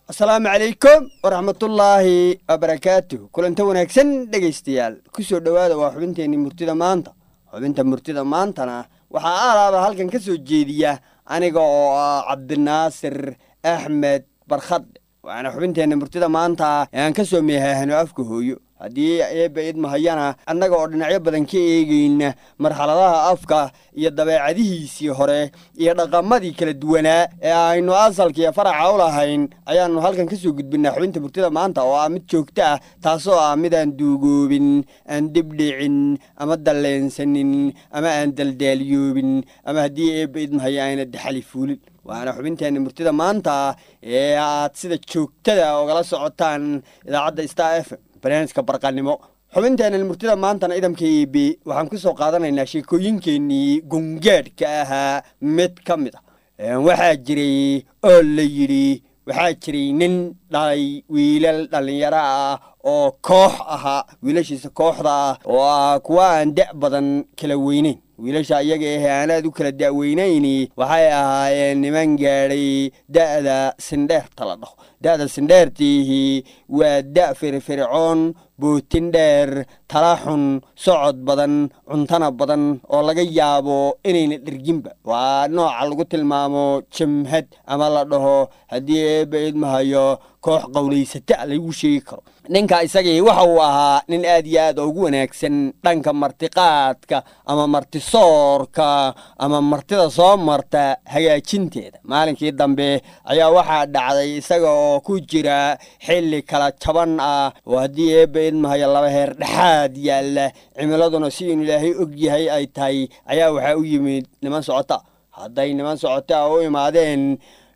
asalaamu calaykum waraxmatullaahi wabarakaatuh kulanta wanaagsan dhegaystayaal ku soo dhowaada waa xubinteenii murtida maanta xubinta murtida maantana waxaa aalaaba halkan ka soo jeediya aniga oo ah cabdinaasir axmed barkhadde waana xubinteenna murtida maanta ee aan ka soo meehaahno afka hooyo haddii eebba idmahayana annaga oo dhinacyo badan ka eegayna marxaladaha afka iyo dabeecadihiisii hore iyo dhaqamadii kala duwanaa ee aynu asalkiiyo faraca u lahayn ayaannu halkan ka soo gudbinaa xubinta murtida maanta oo ah mid joogto ah taasoo ah midaan duugoobin aan dibdhicin ama dalleensanin ama aan daldaalyoobin ama haddii eebba idmahaya ayna daxali fuulin waana xubinteenna murtida maanta ee aad sida joogtada ogala socotaan idaacadda star f m barnaamijka barqanimo xubinteennan murtida maantana idamka eb waxaan ku soo qaadanaynaa sheekooyinkeenii gungaadhka ahaa mid ka mid ah waxaa jiray oo la yidhi waxaa jiray nin dhalay wiilal dhallinyaro ah oo koox ahaa wiilashiisa kooxda ah oo ah kuwa aan da' badan kala weyneyn wiilasha iyaga ahe aanaad u kala da'weynayni waxay ahaayeen niman gaadhay da'da sindheerta la dhaho da'da sindheertiihi waa da' firfircoon bootin dheer talaxun socod badan cuntana badan oo laga yaabo inayna dherginba waa nooca lagu tilmaamo jamhad ama la dhaho haddii eebba idmahayo koox qowlaysata lagu sheegi karo ninka isagii waxa uu ahaa nin aad iyo aad ugu wanaagsan dhanka martiqaadka ama martisoorka ama martida soo marta hagaajinteeda maalinkii dambe ayaa waxaa dhacday isaga oo ku jira xilli kala jaban ah oo haddii eebba idmahayo laba heer dhexaad yaalla cimiladuna si inu ilaahay og yahay ay tahay ayaa waxaa u yimid niman socota hadday niman socota u imaadeen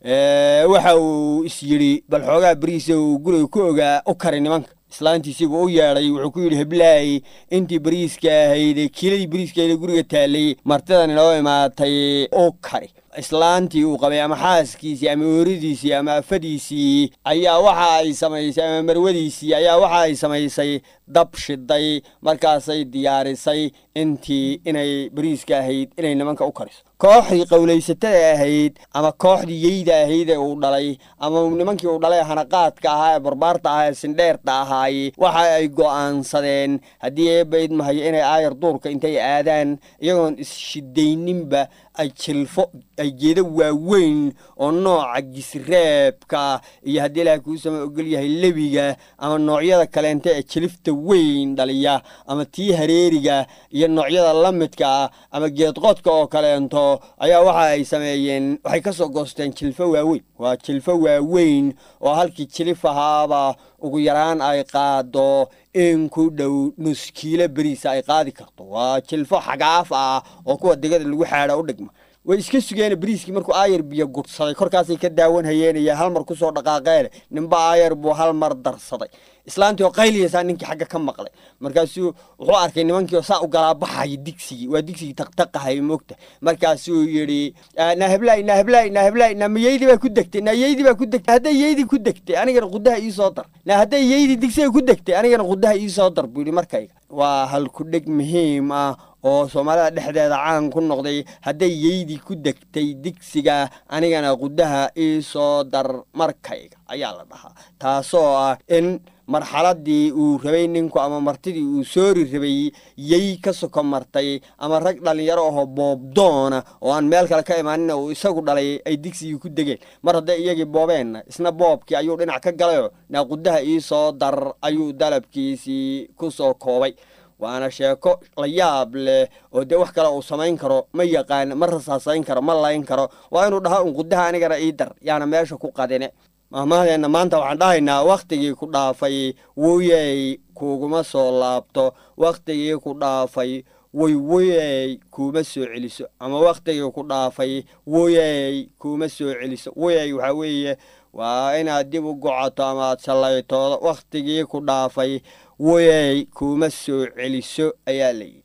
waxa uu is yidhi bal xoogaa berihiisa uu guriga ku ogaa u kari nimanka islaantiisiibuu u yeedhay wuxuu ku yidhi heblaay intii beriiska ahayd kiiladii beriiskaeda guriga taallay martidan inoo imaatay u kari islaantii uu qabay ama xaaskiisii ama ooridiisii ama afadiisii ayaa waxa ay samaysay ama marwadiisii ayaa waxa ay samaysay dab shiday markaasay diyaarisay intii inay beriiska ahayd inay nimanka u kariso kooxdii qowlaysatada ahayd ama kooxdii yeyda ahayd ee uu dhalay ama nimankii uu dhalay hanaqaadka ahaa ee barbaarta ahaa ee sindheerta ahaay waxa ay go'aansadeen haddii eebba idmahayo inay aayar duurka intay aadaan iyagoon isshiddayninba ay jilfo ay geedo waaweyn oo nooca gisreebka iyo haddii ilaah kuu sama ogol yahay lebiga ama noocyada kaleenta ee jilifta weyn dhaliya ama tii hareeriga iyo noocyada la midka ah ama geedqodka oo kaleento ayaa waxa ay sameeyeen waxay ka soo goosteen jilfo waaweyn waa jilfo waaweyn oo halkii jilif ahaaba ugu yaraan ay qaado in ku dhow nuskiilo beriisa ay qaadi karto waa jilfo xagaaf ah oo kuwa digada lagu xaadha u dhigma way iska sugeen beriiskii markuu aayar biyo gudsaday korkaasay ka daawan hayeen iyo hal mar kusoo dhaqaaqeen ninba aayar buu hal mar darsaday islaantii oo qayliyaysaa ninkii xagga ka maqlay markaasuu wuxuu arkay nimankii oo saa u galaabaxaya digsigii waa digsigii taqtaqahay moogta markaasuu yidhi naheblay naheblay naheblay na mayeydii baa ku degtay na yeydii baa ku degtay hadday yeydii ku degtay anigana qudaha ii soo dar na hadday yeydii digsiga ku degtay anigana qudaha ii soo dar buu yidhi markayga waa halkudheg muhiim ah oo soomaalida dhexdeeda caan ku noqday hadday yeydii ku degtay digsiga anigana qudaha ii soo dar markayga ayaa la dhahaa taasoo ah in marxaladii uu rabay ninku ama martidii uu soori rabay yey ka soko martay ama rag dhallinyaro ahoo boobdoona oo aan meel kale ka imaanina uu isagu dhalay ay digsigii ku degeen mar hadday iyagii boobeenna isna boobkii ayuu dhinac ka galayoo naaqudaha ii soo dar ayuu dalabkiisii ku soo koobay waana sheeko la yaab leh oo dee wax kale uu samayn karo ma yaqaan ma rasaasayn karo ma layn karo waa inuu dhaho un qudaha anigana ii dar yaana meesha ku qadine mahmahdeenna maanta waxaan dhahaynaa wakhtigii ku dhaafay woyey kuuguma soo laabto wakhtigii ku dhaafay way woyey kuuma soo celiso ama wakhtigii ku dhaafay woyey kuuma soo celiso woyey waxaa weeye waa inaad dib u gocoto ama aad sallaytoodo wakhtigii ku dhaafay woyey kuuma soo celiso ayaa layidhi